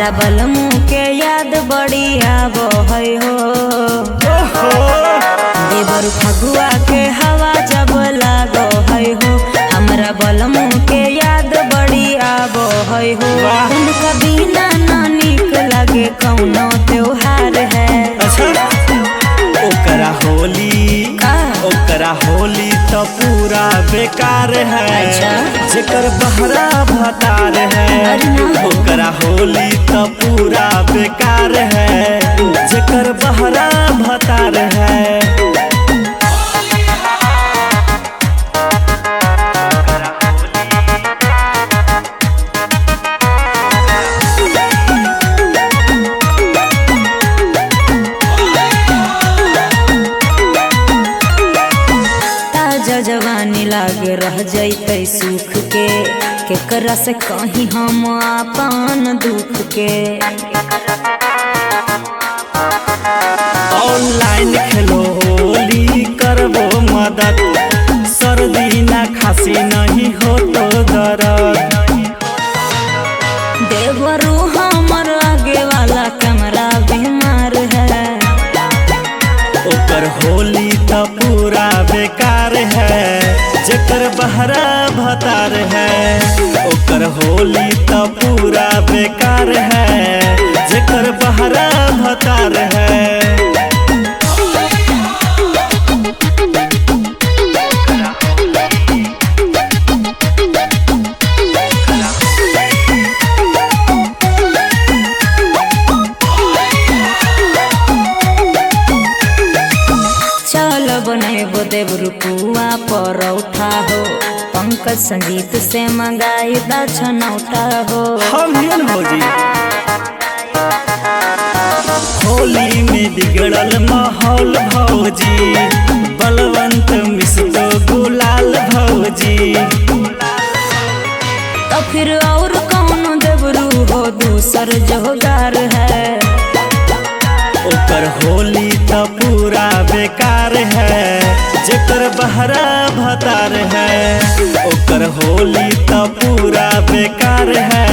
हमरा बलमू के याद बड़ी आबो है हो ओहो देवर फगुआ के हवा जब लागो है हो हमरा बलमू के याद बड़ी आबो है हो वाह। उनका बिना ना निक लगे कौनो त्योहार है अच्छा ओकरा होली का? ओकरा होली तो पूरा बेकार है अच्छा। जेकर बहरा भतार है अरे ना। ओकरा होली तो पूरा बेकार है जेकर बहरा भतार है ताजा जवानी लागे रह जैते सुख के केकरा से कहीं हम अपन दुख के ऑनलाइन खेलो होली करबो मदद सर्दी ना खांसी नहीं हो तो दर्द देवरू हमर आगे वाला कैमरा बीमार है ओकर होली तो पूरा बेकार है जेकर बहरा भतार है ओकर होली तो पूरा बेकार है जेकर बहरा भतार है चल बनेबो देवरू पुआ परौठा हो पंकज संगीत से मंगाई दा छनौटा हो हम हियन भौजी होली में बिगड़ल माहौल भौजी बलवंत मिश्रो गुलाल भौजी तो फिर और कौन देवरू हो दूसर जोगार है ओकर होली तो पूरा बेकार है जेकर बहरा भतार है ओकर होली तो पूरा बेकार है